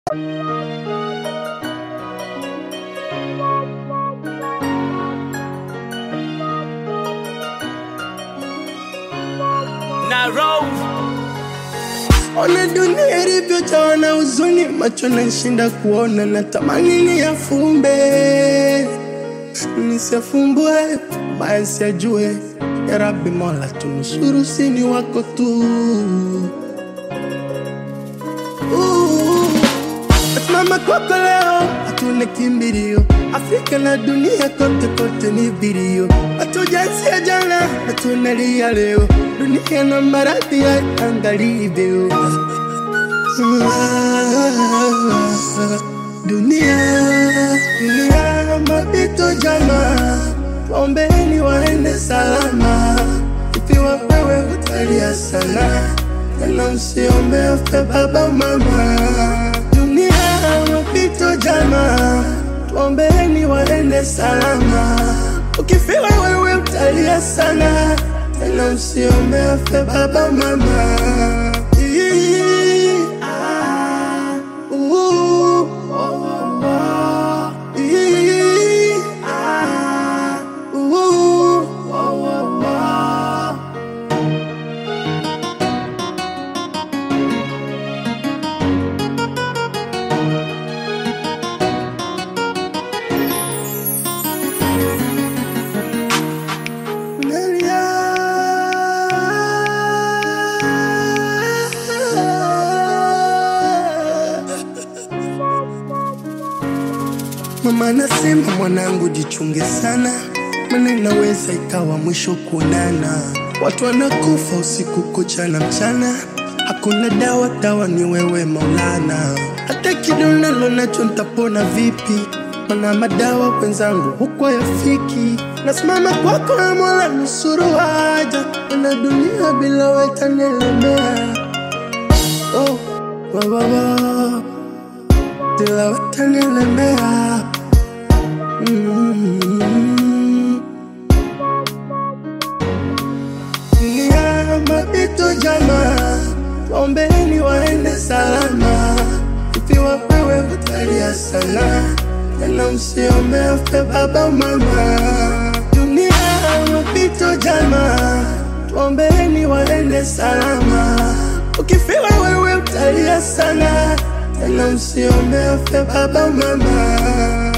na roll Ona dunia ilivyojawa na huzuni, macho nashinda kuona, natamani niyafumbe nisiyafumbue, baya nisiyajue. Ya Rabbi Mola, tunusuru, sini wako tu. Uh, Nasimama kwako leo, hatuna kimbilio. Afrika na dunia kote kote ni vilio, hatujaanzia jana, hatunalia leo. Dunia na maradhi ya angalivyo dunia dunia mapito jama waombeni waende salama ikiwa wewe utalia sana tena usiombe afe baba mama dunia mapito jama tuombeni waende salama ukifiwa wewe utalia sana tena usiombe afe baba mama Ii, ah, uh, oh, oh, oh. Ii, ah, uh, oh, oh, oh. Nalia. Mama anasema mwanangu, jichunge sana, maana inaweza ikawa mwisho kuonana. Watu wanakufa usiku kucha na mchana, hakuna dawa, dawa ni wewe Maulana. Hata kidonalo nacho nitapona vipi? Mana madawa wenzangu huko yafiki. Nasimama kwako ya Mola, nusuru haja, na dunia bila wewe itanielemea. Oh, wa, wa, wa. Bila wewe itanielemea. Mm. Dunia mapito jama, waombeni waende salama. Ikiwa wewe utalia sana, tena usiombe afe baba mama. Dunia mapito jama, tuombeni waende salama. Ukifiwa wewe utalia sana, tena usiombe afe baba mama.